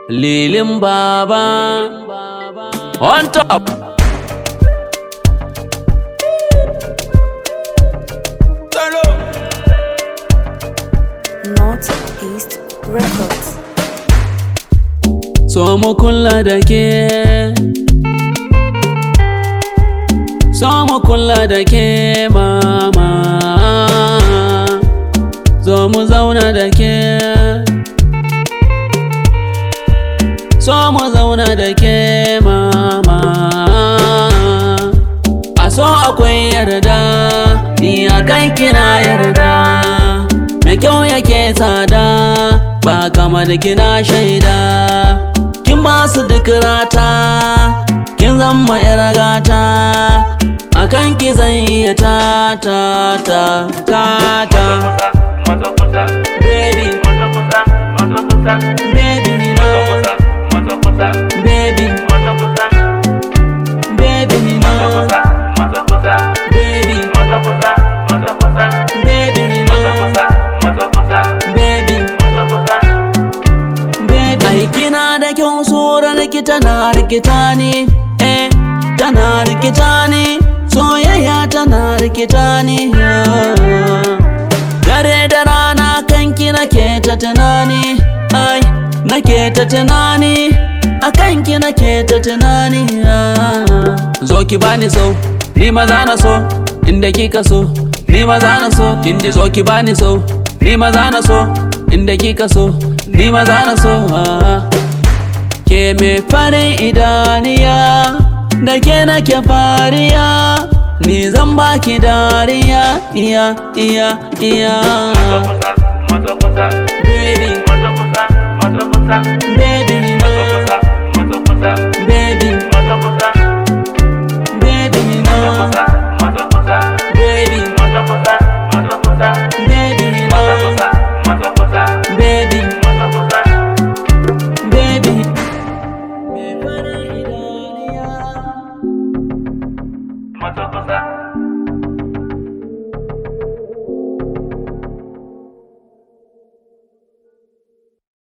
Lilin Baba on top. Northeast Records. So mu kula da ke So mu kula da ke mama Zo mu zauna da ke So mu zauna da ke mama A so akwai yarda Ni a kan kina yarda Mai kyau yake tsada Ba kamar kina shaida Kin ba su duk rata Kin zama yar gata A kan ki zan iya ta ta ta ta ta Baby, baby ni na Baby, baby ni na Baby, baby ni na Baby, baby Ai kina da kyau tsoron ki tana rikita ni Eh, tana rikita ni Soyayya tana rikita ni Dare da rana kanki nake ta tunani Ai, nake ta tunani A kanki nake ta tunani Zo ki bani so, ni maza na so Inda kika so, ni maza na so Indi zo ki bani so, ni maza na so Inda kika so, ni maza na so ah. Ke me farin idaniya Da ke nake fariya Ni zan baki dariya Iya, iya, iya Baby, baby, no Baby, baby, no Baby, baby, no Baby, baby Me farin idaniya Mata kusa,